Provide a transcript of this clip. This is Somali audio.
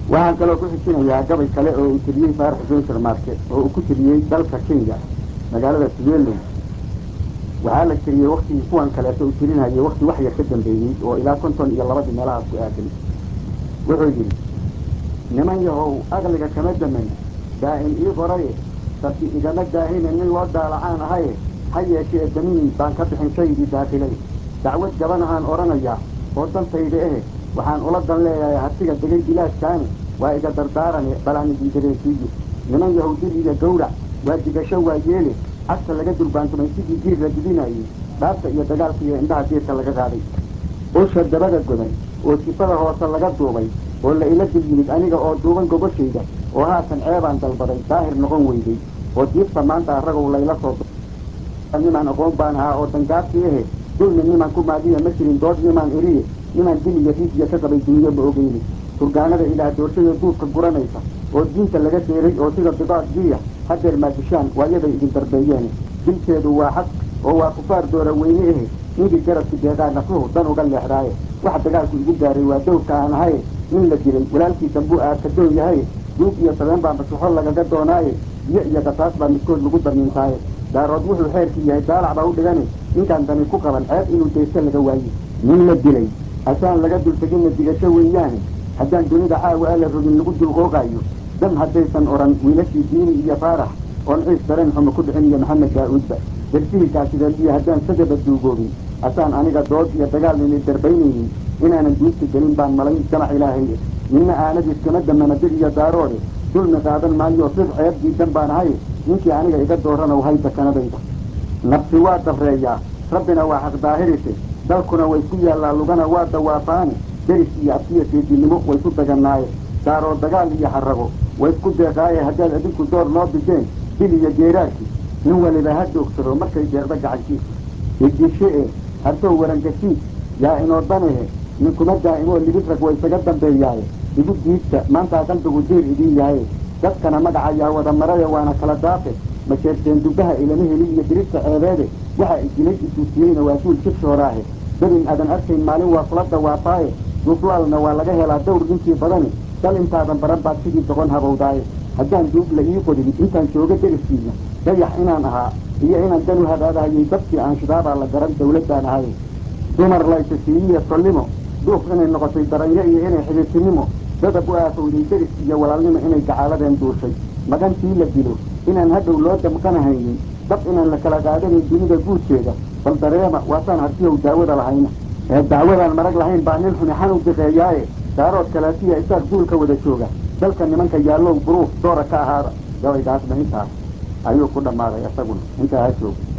waxaan kaloo ku xijinayaa gabay kale oo uu tiriyey faarax xuseen sharmaarke oo uu ku tiriyey dalka kenya magaalada tugeelow waxaa la tiriyey waktigii kuwan kaleeto uu tirinayay wakti wax yar ka dambeeyey oo ilaa konton iyo labadii meelahaas ku aadan wuxuu yidhi niman yahow aqliga kama daman daa'im ii qoraye sabti igama daahine nin loo daalacaan ahaye ha yeeshee damiin baan ka bixin shaygii daakilay dacwad gabana aan odhanayaa oo dantayda ehe waxaan ula dan leeyahay hatiga degay bilaadkaani waa iga dardaarane balaan idin dareensiiye niman yahow dil iyo gawrac waa digasho waa yeele cagta laga durbaantumay sidii diir la didinayey dhaabta iyo dagaalka iyo indhaha diirka laga qaaday usha dabada godan oo sifada hoose laga duubay oo la ila dib yimid aniga oo duuban gogoshayda oo haatan ceebaan dalbaday daahir noqon weyday oo diibta maanta aragow layla soo nimaan aqoon baan ahaa oo dangaabtii ahe dulmi niman ku maadiya ma jirin dood nimaan eriye nimaan dil iyo riijiya ka qabay dunyo ma ogeyni turgaanada ilaah doorshada duubka guranaysa oo diinta laga deeray oo sida bidaad diya hadeer maadishaan waayaday idin darbeeyeen dilkeedu waa xaq oo waa kufaar doora weyne ahe ninkii garabki deeqaa nafluhu dan uga leexdaaye waxa dagaalku igu gaaray waa dowrka aan ahaye nin la dilay walaalkiisa buu aad ka doon yahaye duug iyo sabeen baa masaxo lagaga doonaaye biyo iyo gasaas baa midkood lagu darniintaaye daarood wuxuu xeerkii yahay daalac baa u dhigani ninkaan dani ku qaban ceeb inuu deysto laga waaye nin la dilay asaan laga dulteginna digasho weeyaane haddaan dunida caawa ala rogin lagu dulqooqaayo dam haddaysan odhan wiilashii diini iyo faarax oon ciis dareen xumo ku dhicin iyo maxamed daa-uudba darsihii kaasideediyo haddaan sadaba duugoobin asaan aniga dood iyo dagaal nini darbaynaynin inaanan duugta gelin baan malayn jamac ilaahay ninna aanadiis kama damana bir iyo daaroode dulmi qaadan maayo sid ceeb diidan baan ahay ninkii aniga iga dooranow hay dakanadayda nafsi waa dabreeyaa rabbina waa xaq daahirise dalkuna way ku yaallaa lugana waa dawaafaani deris iyo abtiya seedinimo way ku daganaaye daaroo dagaal iyo xarago way isku deeqaaye haddaad adinku door noo bideen bil iyo geeraarkii nin waliba ha doogsado markay deeqda gacankiisa idishe e hartow warangashiid yaa inoo danehe ninkuma daa'imo libid rag way isaga dambeeyaaye igu diidta maantaa qalbigu diir idiin yahaye dadkana magaca yaa wada maraya waana kala daafe ma sheegteen dugaha ilama heli iyo dirista ceebeede waxa idilay isuusiyeyna waa duul jibshooraahe dabin aadan arkayn maalin waa kula dawaafaaye duuflaalna waa laga helaa dawr ninkii badani dal intaadan baran baad sidii doqon habowdaaye haddaan duug la ii qodin intaan jooga deriskiina dayax inaan ahaa iyo inaan dan u hadaadahayay dadkii aan shidaabaa la garan dawladdaan ahay dumar laysasiiyiya sollimo duuf inay noqotay daranyo iyo inay xidhiirtinimo dadab u aafowday deris iyo walaalnimo inay gacaaladeen duushay magantii la dilo inaan hadhow loo damqanahaynin dab inaan la kala qaadanin dunida guudkeeda bal dareema waasaan hartiyow daawada lahayna ee dacwadaan marag lahayn baa nin xuni xanu diqeeyaaye daarood kalaatiya isaaq duulka wada jooga dalka nimanka yaallow buruuf doora ka ahaada gabaygaasna intaas ayuu ku dhammaaday isaguna intaa ha jooga